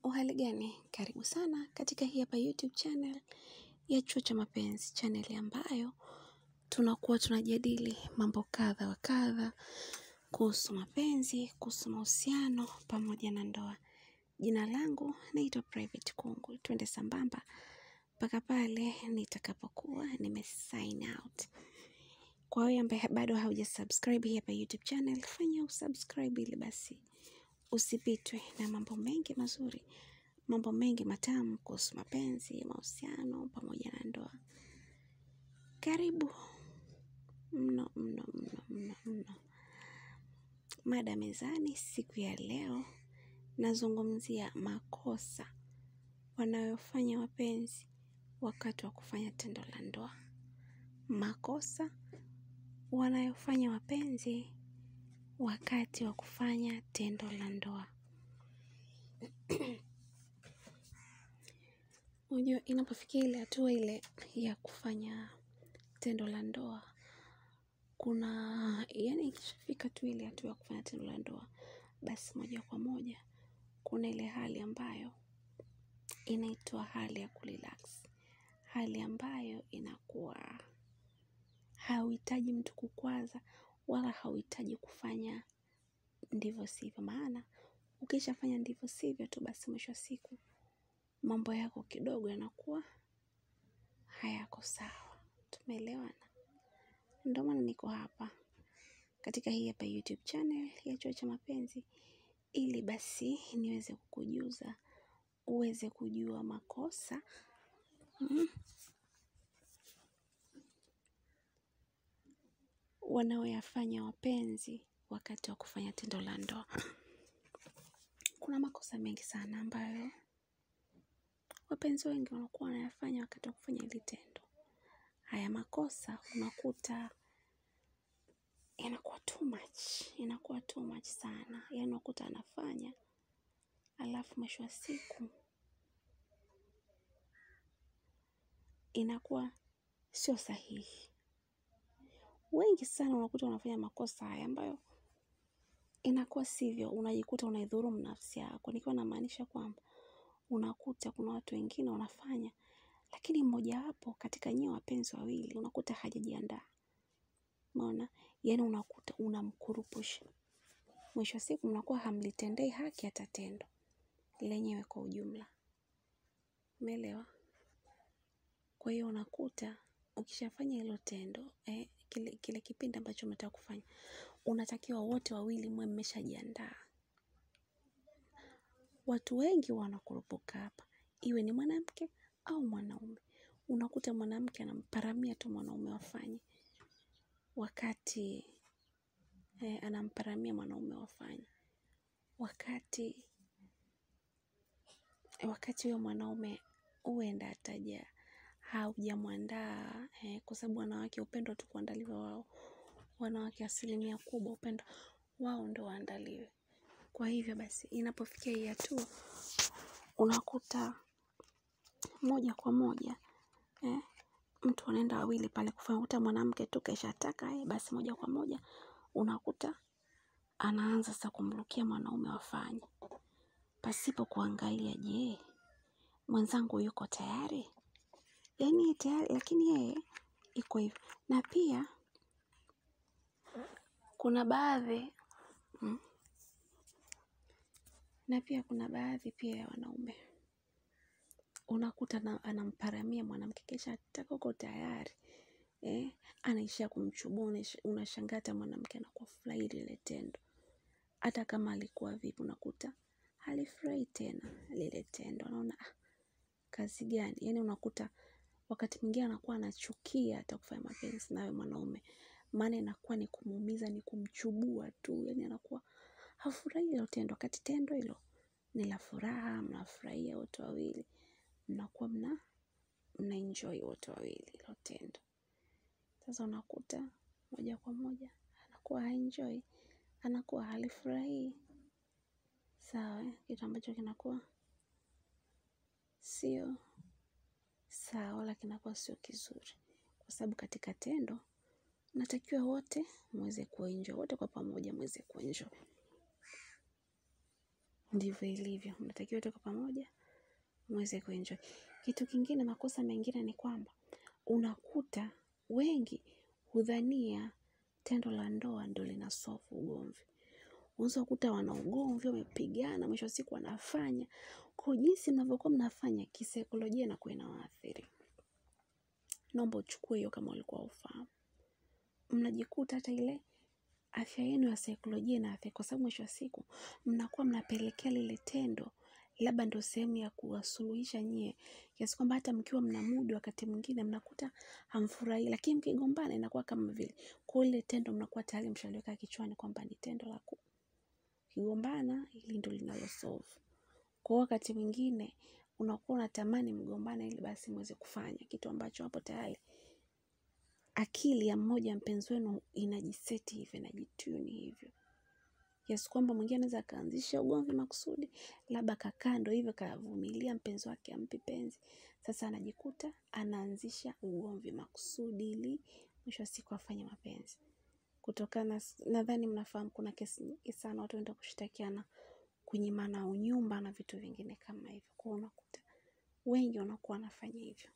Uhali gani? Karibu sana katika hii hapa YouTube channel ya chuo cha mapenzi channel ambayo tunakuwa tunajadili mambo kadha wa kadha kuhusu mapenzi, kuhusu mahusiano pamoja na ndoa. Jina langu naitwa Private Kungu. Twende sambamba mpaka pale nitakapokuwa nime sign out. Kwa wewe ambaye bado hauja subscribe hii hapa YouTube channel, fanya usubscribe ili basi usipitwe na mambo mengi mazuri, mambo mengi matamu kuhusu mapenzi, mahusiano pamoja na ndoa. Karibu mno mno mno mno mno. Mada mezani siku ya leo nazungumzia makosa wanayofanya wapenzi wakati wa kufanya tendo la ndoa. Makosa wanayofanya wapenzi wakati wa kufanya tendo la ndoa. Unajua inapofikia ile hatua ile ya kufanya tendo la ndoa. Kuna, yani ikishafika tu ile hatua ya kufanya tendo la ndoa. Basi moja kwa moja. Kuna ile hali ambayo inaitwa hali ya kurelax. Hali ambayo inakuwa hauhitaji mtu kukwaza wala hauhitaji kufanya ndivyo sivyo maana. Ukishafanya ndivyo sivyo tu basi mwisho wa siku. Mambo yako kidogo yanakuwa hayako sawa. Tumeelewana. Ndio maana niko hapa. Katika hii hapa YouTube channel ya chuo cha mapenzi. Ili basi niweze kukujuza. Uweze kujua makosa. Wanaoyafanya wapenzi wakati wa kufanya tendo la ndoa. Kuna makosa mengi sana ambayo wapenzi wengi wanakuwa wanayafanya wakati wa kufanya hili tendo. Haya makosa unakuta yanakuwa too much. Inakuwa too much sana. Yaani unakuta anafanya. Alafu mwisho wa siku. Inakuwa sio sahihi. Wengi sana unakuta wanafanya makosa haya ambayo inakuwa sivyo. Unajikuta unaidhulumu nafsi yako. Nikiwa namaanisha kwamba unakuta kuna watu wengine wanafanya. Lakini mmojawapo katika nyie wapenzi wawili unakuta hajajiandaa. Umeona? Yaani unakuta unamkurupusha. Mwisho wa siku mnakuwa hamlitendei haki hata tendo. Lenyewe kwa ujumla. Umeelewa? Kwa hiyo unakuta ukishafanya hilo tendo. Kile kipindi ambacho mnataka kufanya. Unatakiwa wote wawili mwe mmeshajiandaa. Watu wengi wanakurupuka hapa. Iwe ni mwanamke au mwanaume. Unakuta mwanamke anamparamia tu mwanaume wafanye. Wakati anamparamia mwanaume wafanye. Wakati wakati huyo mwanaume huenda ataja haujamuandaa kwa sababu wanawake hupenda tu kuandaliwa wao. Wanawake asilimia kubwa hupenda wao ndio waandaliwe. Kwa hivyo basi inapofikia hii hatua unakuta moja kwa moja. Mtu wanaenda wawili pale kufanya unakuta mwanamke tu keshataka basi moja kwa moja. Unakuta anaanza sasa kumrukia mwanaume wafanye. Pasipo kuangalia je mwenzangu yuko tayari. Yaani tayari lakini yeye iko hivyo. Na pia kuna baadhi na pia kuna baadhi pia ya wanaume. Unakuta anamparamia mwanamke keshataka uko tayari. Anaishia kumchubua unashangaa hata mwanamke anakufurahia lile tendo. Hata kama alikuwa vipi unakuta halifurahi tena lile tendo. Unaona kazi gani. Yaani unakuta wakati mwingine anakuwa anachukia hata kufanya mapenzi na wewe mwanaume. Maana inakuwa ni kumuumiza ni kumchubua tu. Yaani anakuwa hafurahi hilo tendo. Wakati tendo hilo ni la furaha mnafurahia wote wawili. Mnakuwa mnaenjoy wote wawili hilo tendo. Sasa unakuta moja kwa moja anakuwa haenjoy. Anakuwa halifurahii. Sawa kitu ambacho kinakuwa sio sawa wala kinakuwa sio kizuri. Kwa sababu katika tendo mnatakiwa wote muweze kuenjoy wote kwa pamoja muweze kuenjoy. ndivyo ilivyo. Mnatakiwa tuko pamoja, mweze kuenjoy. Kitu kingine, makosa mengine ni kwamba unakuta wengi hudhania tendo la ndoa ndo lina solve ugomvi. Unaweza kukuta wana ugomvi, wamepigana, mwisho wa siku wanafanya kwa jinsi mnavyokuwa mnafanya kisaikolojia inakuwa inawaathiri. Naomba uchukue hiyo kama ulikuwa ufahamu. Mnajikuta hata ile afya yenu ya saikolojia inaathiri, kwa sababu mwisho wa siku mnakuwa mnapelekea lile tendo labda ndo sehemu ya kuwasuluhisha nyie, kiasi kwamba hata mkiwa mna muda wakati mwingine mnakuta hamfurahii, lakini mkigombana inakuwa kama vile kwa ile tendo mnakuwa tayari mshaliweka kichwani kwamba ni tendo la kugombana, hili ndo linalo solve. Kwa wakati mwingine unakuwa unatamani mgombane ili basi muweze kufanya kitu ambacho hapo tayari akili ya mmoja mpenzi wenu inajiseti hivyo, inajituni hivyo kiasi kwamba mwingine anaweza akaanzisha ugomvi makusudi, labda kakaa ndo hivyo kavumilia mpenzi wake ampi penzi. Sasa anajikuta anaanzisha ugomvi makusudi ili mwisho wa siku afanye mapenzi. Kutokana, nadhani mnafahamu kuna kesi nyingi sana watu huenda kushtakiana kunyimana unyumba na vitu vingine kama hivyo. Kwa hiyo unakuta wengi wanakuwa wanafanya hivyo.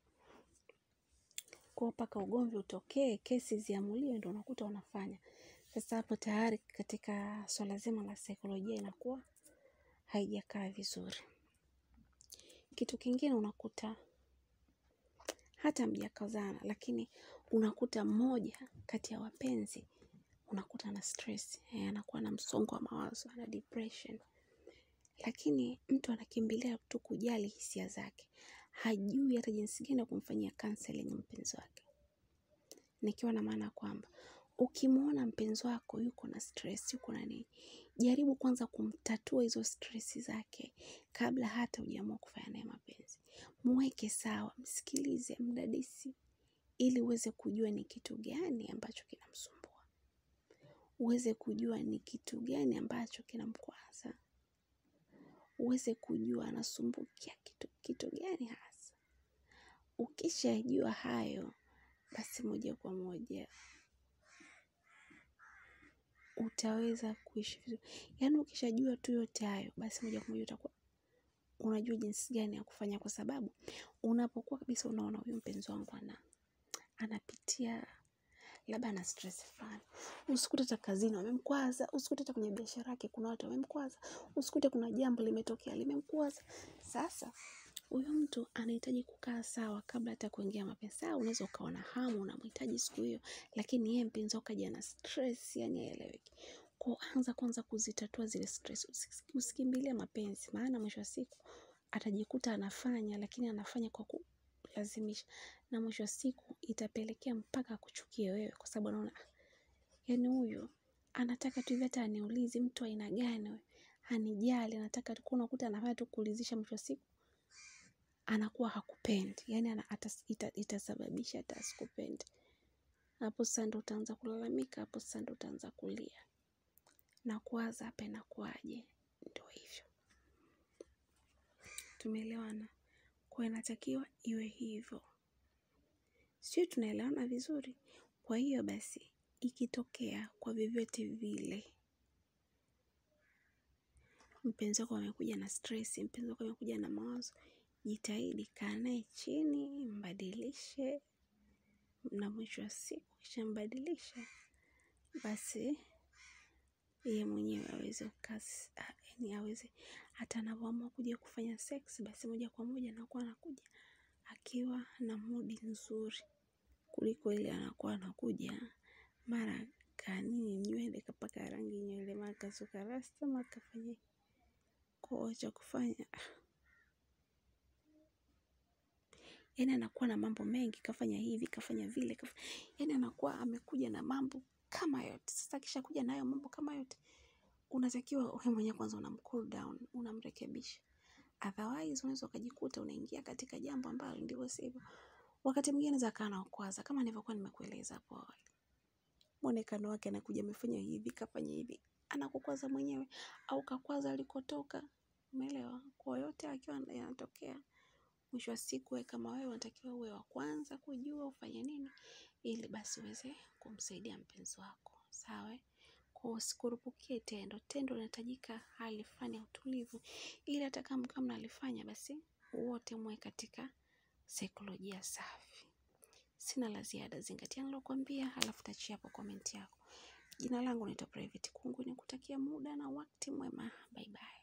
Kwa hiyo mpaka ugomvi utokee, kesi ziamuliwe ndo unakuta wanafanya. Sasa hapo tayari katika swala zima la saikolojia inakuwa haijakaa vizuri. Kitu kingine unakuta hata hamjakazana, lakini unakuta mmoja kati ya wapenzi unakuta ana stress, anakuwa na msongo wa mawazo, ana depression. Lakini mtu anakimbilia tu kujali hisia zake, hajui hata jinsi gani ya kumfanyia counseling mpenzi wake. Nikiwa na maana kwamba ukimwona mpenzi wako yuko na stress, yuko na nini, jaribu kwanza kumtatua hizo stress zake kabla hata hujaamua kufanya naye mapenzi. Mweke sawa, msikilize, mdadisi ili uweze kujua ni kitu gani ambacho kinamsumbua. Uweze kujua ni kitu gani ambacho kinamkwaza. Uweze kujua anasumbukia kitu kitu gani hasa. Ukishajua hayo, basi moja kwa moja utaweza kuishi vizuri. Yaani ukishajua tu yote hayo, basi moja kwa moja utakuwa unajua jinsi gani ya kufanya, kwa sababu unapokuwa kabisa unaona huyu mpenzi wangu ana anapitia labda ana stress fulani, usikute hata kazini wamemkwaza, usikute hata kwenye biashara yake kuna watu wamemkwaza, usikute kuna jambo limetokea limemkwaza. Sasa huyu mtu anahitaji kukaa sawa kabla hata kuingia mapenzi. Sawa, unaweza ukawa na hamu unamhitaji siku hiyo, lakini yeye mpenzi wako kaja na stress, yani haeleweki. Kwa anza kwanza kuzitatua zile stress, usikimbilie mapenzi, maana mwisho wa siku atajikuta anafanya, lakini anafanya kwa kulazimisha, na mwisho wa siku itapelekea mpaka akuchukie wewe, kwa sababu anaona yani huyu anataka tu hivi, hata aniulizi mtu aina gani wewe, hanijali, anataka tu, unakuta anafanya tu kuulizisha, mwisho wa siku anakuwa hakupendi, yani ana, atas, ita, itasababisha hata asikupendi. Hapo sasa ndo utaanza kulalamika, hapo sasa ndo utaanza kulia na kuwaza hapa inakuwaje. Ndo hivyo, tumeelewana? Kwa inatakiwa iwe hivyo, sio? Tunaelewana vizuri? Kwa hiyo basi, ikitokea kwa vyovyote vile mpenzi wako amekuja na stress, mpenzi wako amekuja na mawazo, jitahidi kaa naye chini, mbadilishe, na mwisho wa siku kisha mbadilisha, basi yeye mwenyewe aweze kasi, yani aweze hata anavyoamua kuja kufanya sex, basi moja kwa moja anakuwa anakuja akiwa na mudi nzuri, kuliko ile anakuwa anakuja mara kanini nywele kapaka rangi nywele, mara kasuka rasta, mara kafanya kwa cha kufanya yani anakuwa na mambo mengi, kafanya hivi kafanya vile kafanya... yani anakuwa amekuja na mambo kama yote. Sasa kisha kuja nayo mambo kama yote, unatakiwa wewe mwenyewe kwanza unam cool down, unamrekebisha. Otherwise unaweza ukajikuta unaingia katika jambo ambalo ndivyo sivyo. Wakati mwingine za kana ukwaza, kama nilivyokuwa nimekueleza hapo awali, muonekano wake anakuja amefanya hivi kafanya hivi, anakukwaza mwenyewe au kakwaza alikotoka. Umeelewa? Kwa yote akiwa yanatokea, mwisho wa siku wewe kama wewe unatakiwa uwe wa kwanza kujua ufanye nini, ili basi uweze kumsaidia mpenzi wako, sawa? kwa usikurupukie tendo tendo linahitajika hali fulani ya utulivu ili hata kama mkiwa mnalifanya basi wote muwe katika saikolojia safi sina la ziada zingatia nilokuambia halafu tachia hapo komenti yako jina langu naitwa private kungu nikutakia muda na wakati mwema bye bye